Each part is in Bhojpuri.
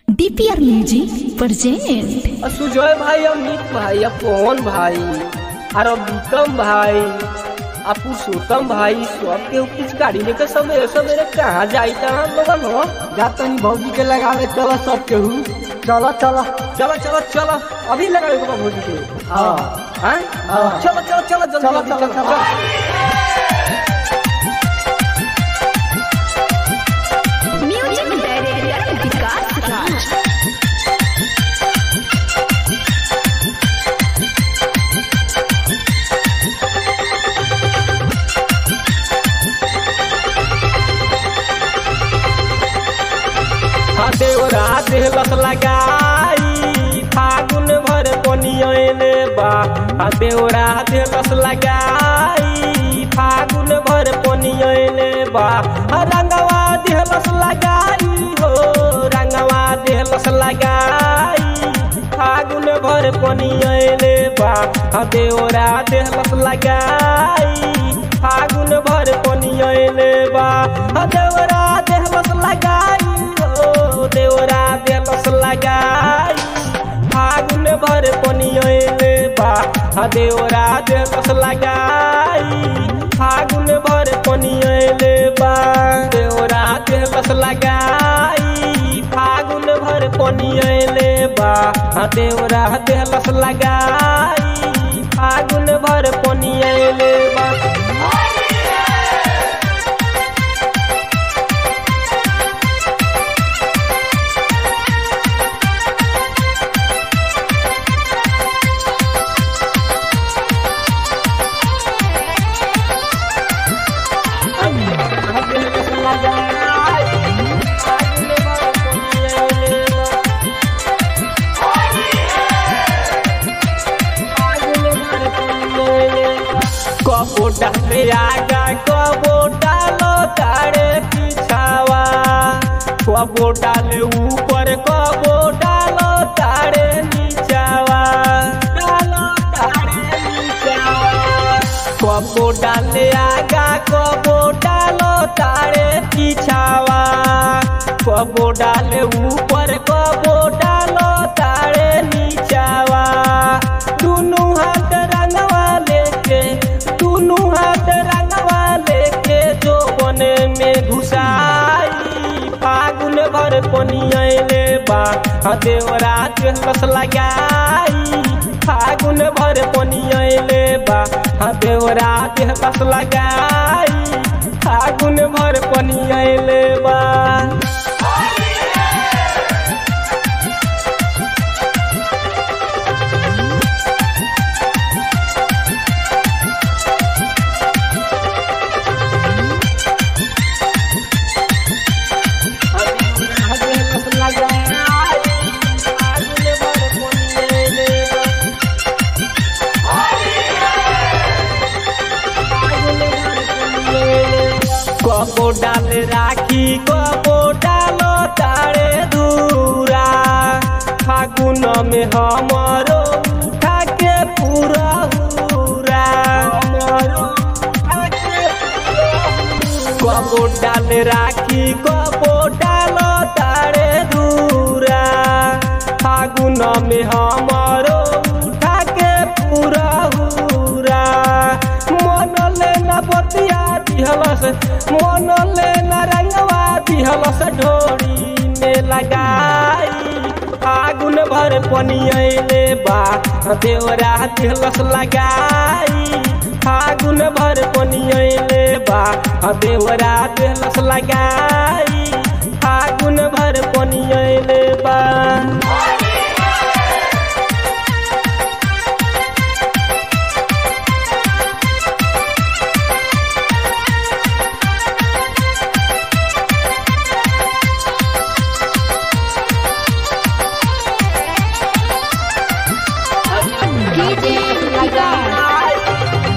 डीपीआर म्यूजिक प्रेजेंट सुजय भाई अमित भाई पवन भाई और बीतम भाई आ पुरुषोत्तम भाई सब के कुछ गाड़ी लेकर सवेरे सवेरे कहाँ जाई था हम लोगन हो जातनी भौजी के लगावे चलो सब केहू चलो चलो चलो चलो चलो अभी लगावे को भोजी के हाँ हाँ हाँ। चलो चलो चलो जल्दी चलो जल्दी, चलो चलो म्यूजिक डायरेक्टर विकास राज हाँ देवरा देहलस लगाई फागुन भर कोनियने बा हाँ देवरा देहलस लगाई फागुन भर कोनियने बा हाँ रंगवा देहलस लगाई हो रंगवा देहलस लगाई फागुन भर कोनियने बा हाँ देवरा देहलस लगाई फागुन भर कोनियने बा हाँ देवरा देहलस लगाई हो देवरा देहलस लगाई फागुन भर कोनियने बा हाँ देवरा देहलस लगाई फागुन भर कोनियने बा देवरा देहलस लगाई फागुन भर कोनियने बा हाँ देवरा देहलस लगाई फागुन भर कोनियने बा कबो डाले आगा कबो डालो तारे पिछावा कबो डाले ऊपर कबो डालो तारे नीचावा डालो तारे नीचावा कबो डाले आगा कबो डालो तारे पिछावा कबो डाले ऊपर कबो डालो तारे नीचावा दुनू हाथ रंगवा लेके दुनू हाथ रंगवा लेके जो बने में घुसाई फागुन भर कोनियले बा हाँ देवरा देहलस लगाई फागुन भर कोनियले बा हाँ देवरा देहलस लगाई फागुन भर कोनियले बा कबो डाल राखी कबो डालो तारे दूरा फागुन में हमरो उठा के पूरा हुरा कबो डाल राखी कबो डालो तारे दूरा फागुन में हमरो उठा के पूरा हुरा मन लेना बतिया दिहलस मन लेना रंगवा दिहलस ढोरी में लगाई फागुन भर पनियले बा देवरा दिहलस लगाई फागुन भर पनियले बा देवरा दिहलस लगाई फागुन भर पनियले बा डीजे विकास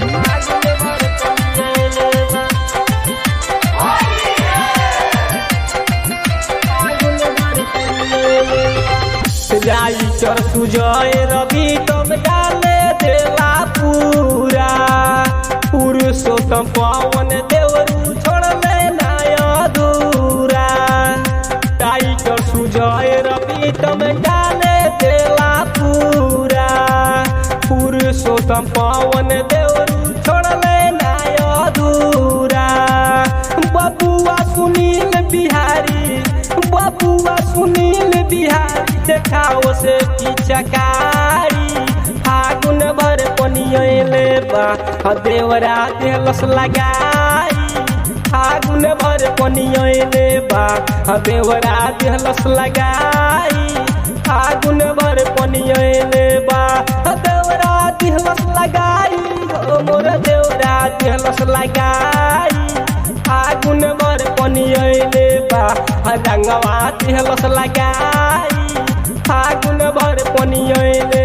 राइटर सुजय रवि तुम डाले देला पूरा पुरुषोत्तम पवन देवरू छोड़ ले नाय दूरा टाइगर सुजय रवि प्रीतम डाले देला पूरा पुरुषोत्तम पवन देवरू छोड़ले नाय अधूरा बबुआ सुनील बिहारी बबुआ सुनील बिहारी देखाओ से पिचकारी फागुन भर पनियले बा आ देवरा देलस लगाई फागुन भर पनियले बा आ देवरा देलस लगाई फागुन भर पनियले बा आ देवरा देलस लगाई हो मोर देवरा देलस लगाई फागुन भर पनियले बा आ रंगवा देलस लगाई फागुन भर पनियले